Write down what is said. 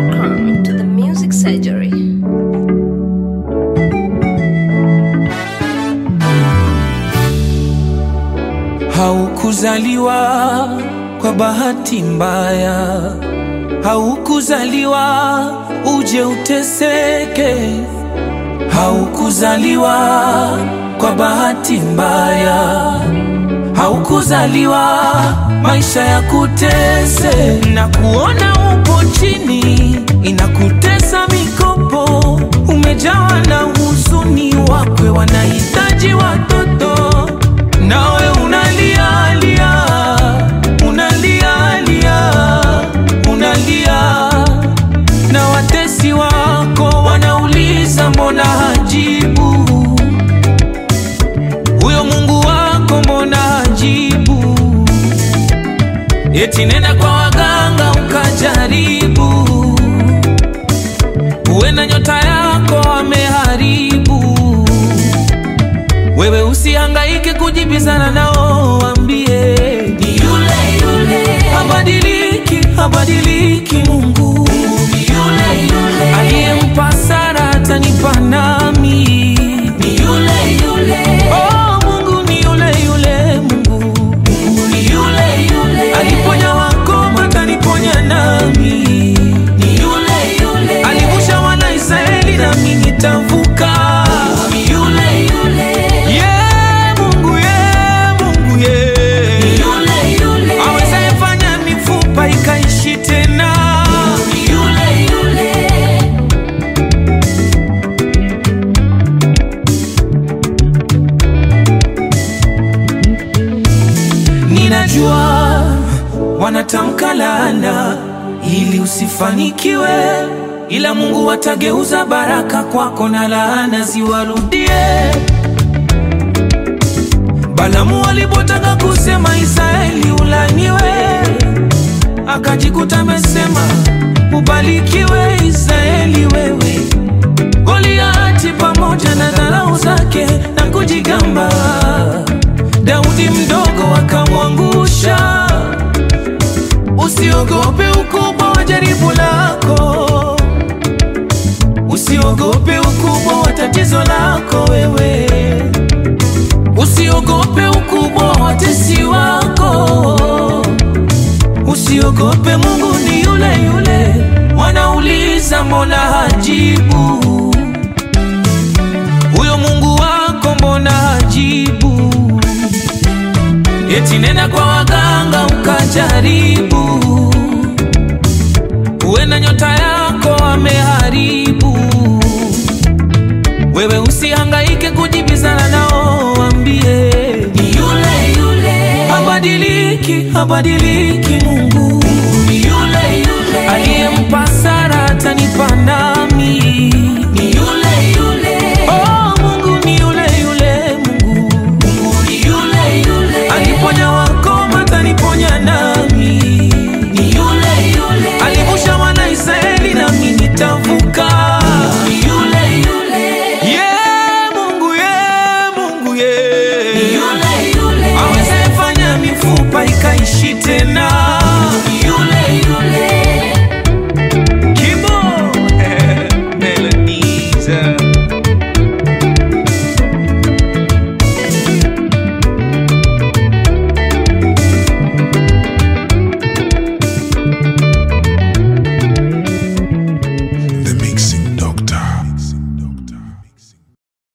Welcome to the Music Surgery. Haukuzaliwa kwa bahati mbaya, haukuzaliwa uje uteseke, haukuzaliwa kwa bahati mbaya, haukuzaliwa maisha ya kutese na kuona upo chini, inakutesa mikopo, umejawa na huzuni, wakwe wanahitaji watoto nawe unalia lia, unalia lia, unalia na watesi wako wanauliza mbona hajibu huyo Mungu wako mbona hajibu? Eti nenda kwa waganga ukajaribu, huenda nyota yako ameharibu. Wewe usihangaike kujibizana nao, waambie ni yule yule, habadiliki, habadiliki. Mungu ni yule yule, aliyempa Sara atanipa nami, ni yule yule. Oh, Mungu ni yule yule, Mungu, Mungu ni yule yule, aliponya wakoma ataniponya nami, ni yule yule, alivusha wana Israeli nami nitavuka, ni yule yule. Yeah, Mungu, yeah, Mungu, yeah. Awezaye fanya mifupa ikaishi tena. Ninajua wanatamka laana ili usifanikiwe, ila Mungu atageuza baraka kwako na laana ziwarudie. Balamu alipotaka kusema Israeli ulaniwe, akajikuta amesema ubarikiwe Israeli wewe. Goliati pamoja na dharau zake na kujigamba, Daudi mdogo akamwangusha. Usiogope ukubwa wa jaribu lako, usiogope ukubwa wa tatizo lako wewe Usiogope ukubwa wa watesi wako, usiogope, Mungu ni yule yule. Wanauliza mbona hajibu, huyo Mungu wako mbona hajibu? Eti nenda kwa waganga ukajaribu, huenda nyota yako ameharibu. Wewe usihangaike kujibizana nao, waambie ni yule yule, habadiliki, habadiliki.